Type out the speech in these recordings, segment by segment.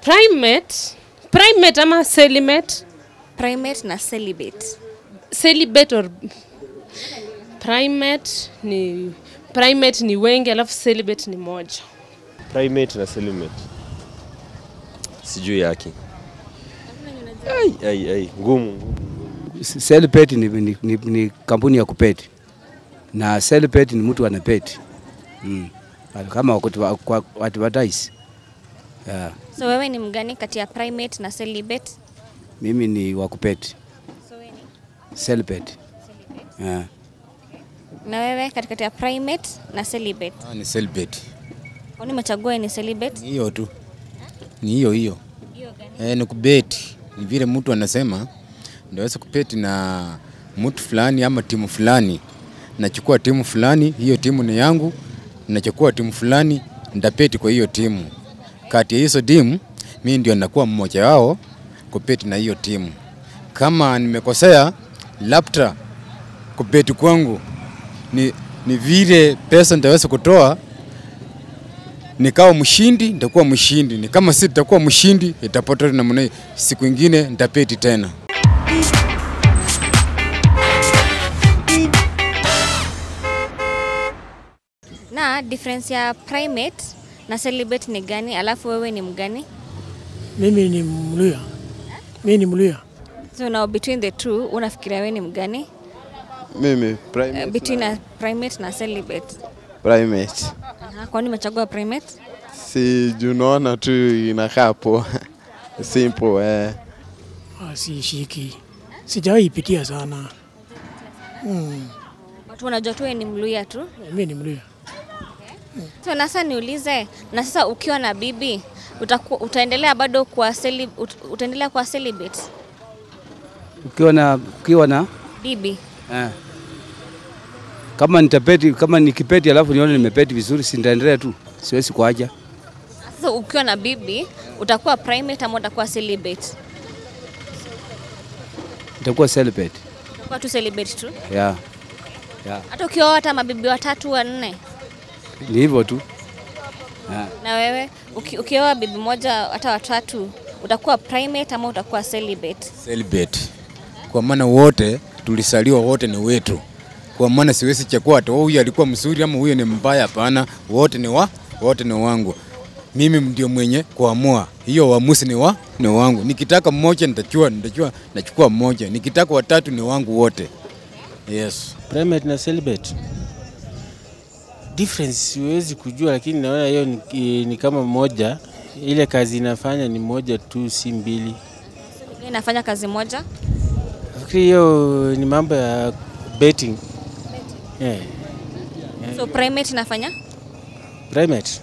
primate primate ama celibate primate na celibate celibate or primate ni primate ni wengi alafu celibate ni moja primate na celibate sijui yake ai, ai, ai. ngumu ngumu. Celibate ni, ni, ni, ni kampuni ya kupeti na celibate ni mtu ana peti mm. kama wakutu- kwa advertise yeah. so wewe ni mgani kati ya primate na celibate Mimi ni wakupeti so wewe ni celibate yeah. na wewe katikati ya primate na celibate Ah, ni celibate. kwani umechagua ni celibate Ni hiyo tu, ni hiyo hiyo. Eh, ni kubeti, ni vile mtu anasema ndio aweza kupeti na mtu fulani ama timu fulani. Nachukua timu fulani, hiyo timu ni yangu. Nachukua timu fulani, ndapeti kwa hiyo timu. Kati ya hizo timu, mimi ndio nakuwa mmoja wao kupeti na hiyo timu. Kama nimekosea, labda kupeti kwangu ni, ni vile pesa nitaweza kutoa nikawa mshindi nitakuwa mshindi, ni kama si nitakuwa mshindi itapata namna hii. Siku ingine nitapeti tena. na difference ya primate na celibate ni gani alafu wewe ni mgani Mimi ni Mluya. Mimi ni Mluya. so now between the two unafikiria wewe ni mgani Mimi uh, primate, between na a primate na celibate primate. Aha, kwani umechagua primate Si juu naona tu inakaa poa simple eh. Ah, Sishiki. Sijawahi ipitia sana. Mm. watu wanajua tu wewe ni mluya tu Mimi ni Mluya. so nasa niulize na sasa ukiwa na bibi utaku, utaendelea bado kwa celi, ut, utaendelea kwa celibate Ukiwa na ukiwa na bibi eh. Kama nitapeti kama nikipeti alafu nione nimepeti vizuri, si nitaendelea tu, siwezi kuacha. sasa ukiwa na bibi utakuwa primate ama utakuwa celibate Nitakuwa celibate utakuwa tu celibate tu yeah. Yeah. hata ukioa hata mabibi watatu wanne Ni hivyo tu yeah. na wewe uki, ukioa bibi moja hata watatu utakuwa primate ama utakuwa celibate Celibate. Kwa maana wote tulisaliwa wote ni wetu. Kwa maana siwezi chakua ati "Oh, huyu alikuwa mzuri ama huyu ni mbaya. Hapana, wote ni wa wote ni wangu. Mimi ndio mwenye kuamua. Hiyo uamuzi ni wa ni wangu. Nikitaka mmoja nitachua nitachua nachukua mmoja. Nikitaka watatu ni wangu wote. Yes. primate na celibate difference siwezi kujua, lakini naona hiyo ni, ni kama moja, ile kazi inafanya ni moja tu, si mbili. inafanya kazi moja Nafikiri hiyo ni mambo ya betting. Yeah. so primate inafanya Primate.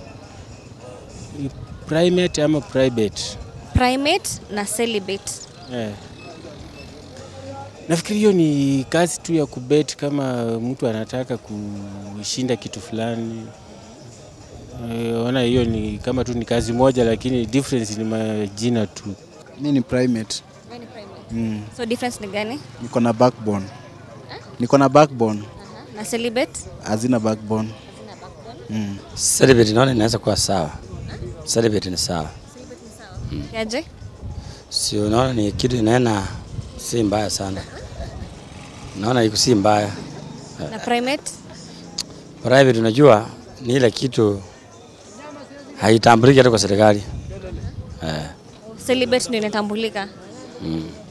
Primate ama private. primate na celibate Yeah. Nafikiri hiyo ni kazi tu ya kubet kama mtu anataka kushinda kitu fulani. Eh, Ona hiyo ni kama tu ni kazi moja, lakini difference ni majina tu. Mi ni primate. Mm. so difference ni gani Niko na backbone. Niko na backbone. na celibate Hazina backbone. Mm. Celibate naona inaweza kuwa sawa. Celibate ni sawa. yaje Si unaona ni kitu inaenda si mbaya sana. Naona iko si mbaya. na primate Private unajua ni ile kitu haitambuliki hata kwa serikali. Eh. celibate ndio inatambulika Mm.